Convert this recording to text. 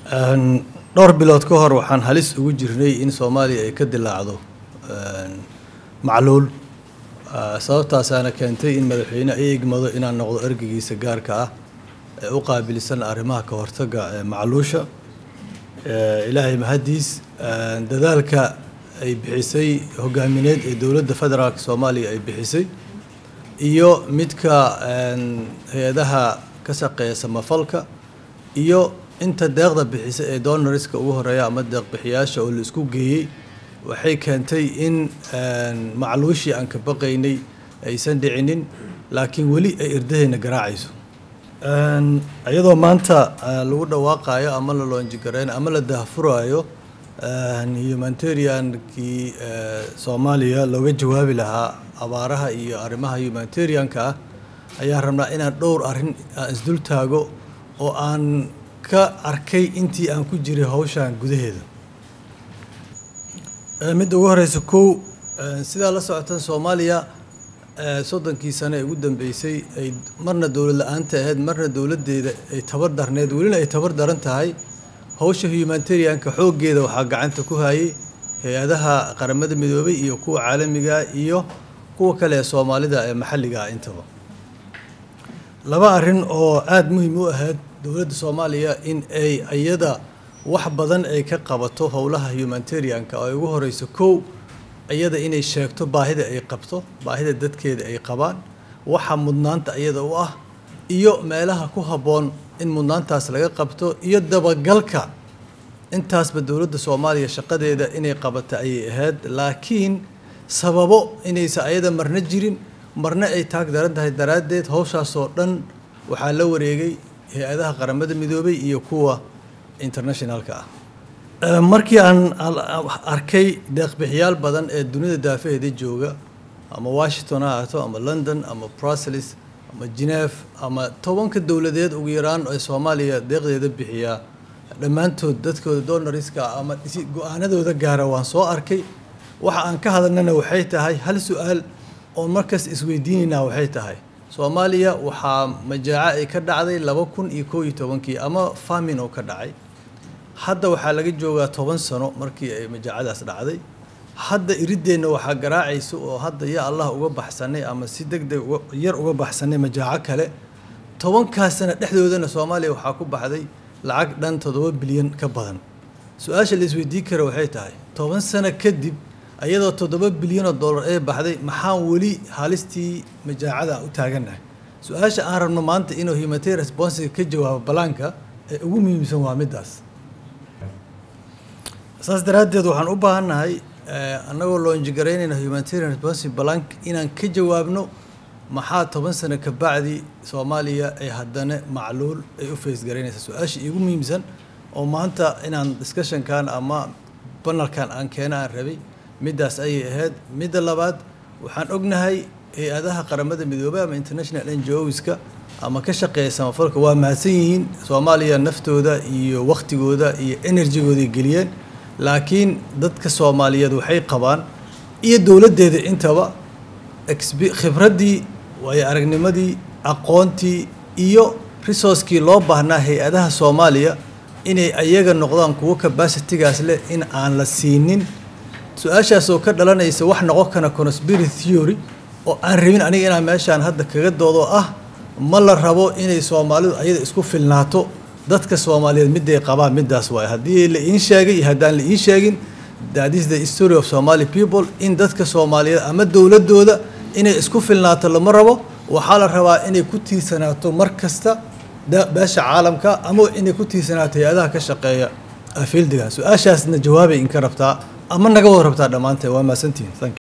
dhowr bilood ka hor waxaan halis ugu jirnay in soomaaliya ay ka dilaacdo macluul sababtaasaana keentay in madaxweyne ay egmado inaan noqdo ergeygiisa gaarka ah ee u qaabilsan arrimaha ka hortagga macluusha ilaahay mahaddiis dadaalka ay bixisay hogaamineed ee dowladda federaalk soomaaliya ay bixisay iyo midka hay-adaha ka shaqeeya samafalka iyo inta deeqda bixisa ee donoriska ugu horeeya ama deeqbixiyaasha oo la isku geeyey waxay keentay in macluushii aan ka baqaynay aysan dhicinin laakiin weli ay irdahayna garaacayso iyadoo maanta lagu dhawaaqayo ama la loonjigareyno ama la dahfuraayo humanitariankii soomaaliya looga jawaabi lahaa abaaraha iyo arrimaha humanitarianka ah ayaan rabnaa inaan dhowr arrin aan isdul taago oo aan ka arkay intii aan ku jiray hawshan gudaheeda midda ugu horeysa kow sidaa la socotan soomaaliya soddonkii sane ee ugu dambeysay ay marna dowlad la-aanta ahayd marna dowladdeeda ay tabar darneed welina ay tabar daran tahay hawsha humanitarianka xooggeeda waxaa gacanta ku hayay hay-adaha qaramada midoobay iyo kuwa caalamiga iyo kuwa kale ee soomaalida ee maxalliga ah intaba laba arrin oo aada muhiim u ahayd dowladda soomaaliya in ay iyada wax badan ay ka qabato howlaha humanitarianka oo ay ugu horeyso kow iyada inay sheegto baahida ay qabto baahida dadkeeda ay qabaan waxa mudnaanta iyada u ah iyo meelaha ku habboon in mudnaantaas laga qabto iyo dabagalka intaasba dowladda soomaaliya shaqadeeda inay qabata ayay ahayd laakiin sababo inaysa ayada marna jirin marna ay taag daran tahay daraaddeed howshaasoo dhan waxaa la wareegay hay-adaha qaramada midoobay iyo kuwa internationalka ah markii aan arkay deeqbixiyaal badan ee dunida daafaheeda jooga ama washington ha ahaato ama london ama brussels ama geneve ama tobanka dowladeed ugu yaraan ee soomaaliya deeqdeeda bixiyaa dhammaantood dadkooda donoriska ama go-aanadooda gaara waan soo arkay waxa aan ka hadalnana waxay tahay hal su-aal oon markaas isweydiinaynaa waxay tahay soomaaliya waxaa majaaco ay ka dhacday laba kun iyo koo iyo tobankii ama famin oo ka dhacay hadda waxaa laga joogaa toban sano markii ay majaacadaas dhacday hadda irideenna waxaa garaacaysa oo hadda ya allah uga baxsanay ama si deg deg yar uga baxsanay majaaco kale tobankaas sana dhexdoodana soomaaliya waxaa ku baxday lacag dhan toddoba bilyan ka badan su-aasha la isweydiin kara waxay tahay toban sano kadib ayadoo toddoba bilyanoo dollar ee baxday maxaan weli halistii majaacada u taagannahay su-aasha aan rabno maanta inuu humanitarian responsiga ka jawaabo balaanka ee ugu muhiimsan waa middaas saas daraaddeed waxaan u baahannahay annagoo loonjigaraynayna humanitarian responsive balank inaan ka jawaabno maxaa toban sano ka bacdi soomaaliya ay haddana macluul ay u faysgaraynaysaa su-aasha iigu muhiimsan oo maanta inaan discussionkan ama banalkan aan keena aan rabay middaas ayay ahayd midda labaad waxaan ognahay hay-adaha qaramada midoobay ama international n g oska ama ka shaqeeya samafalka waa mahadsan yihiin soomaaliya naftooda iyo waktigooda iyo enerjigooday geliyeen laakiin dadka soomaaliyeed waxay qabaan iyo dowladdeeda intaba khibraddii waayo aragnimadii aqoontii iyo resourcekii loo baahnaa hay-adaha soomaaliya inay ayaga noqdaan kuwo capacitigaas leh in aan la siinin su-aashaasoo ka dhalanaysa wax noqon kana conspiracy theory oo aan rabin aniga inaan meeshaan hadda kaga doodo ah ma la rabo inay soomaalidu ayada isku filnaato dadka soomaaliyeed miday qabaan middaas waay haddii la iin sheegay iyo haddaan la iin sheegin that is the story of somali people in dadka soomaaliyeed ama dowladooda inay isku filnaato lama rabo waxaa la rabaa inay ku tiirsanaato mar kasta beesha caalamka ama inay ku tiirsanaato hay-adaha ka shaqeeya fieldiga su-aashaasna jawaabay inka rabtaa ama naga wada rabtaa dhammaanteed waa mahadsantihin thank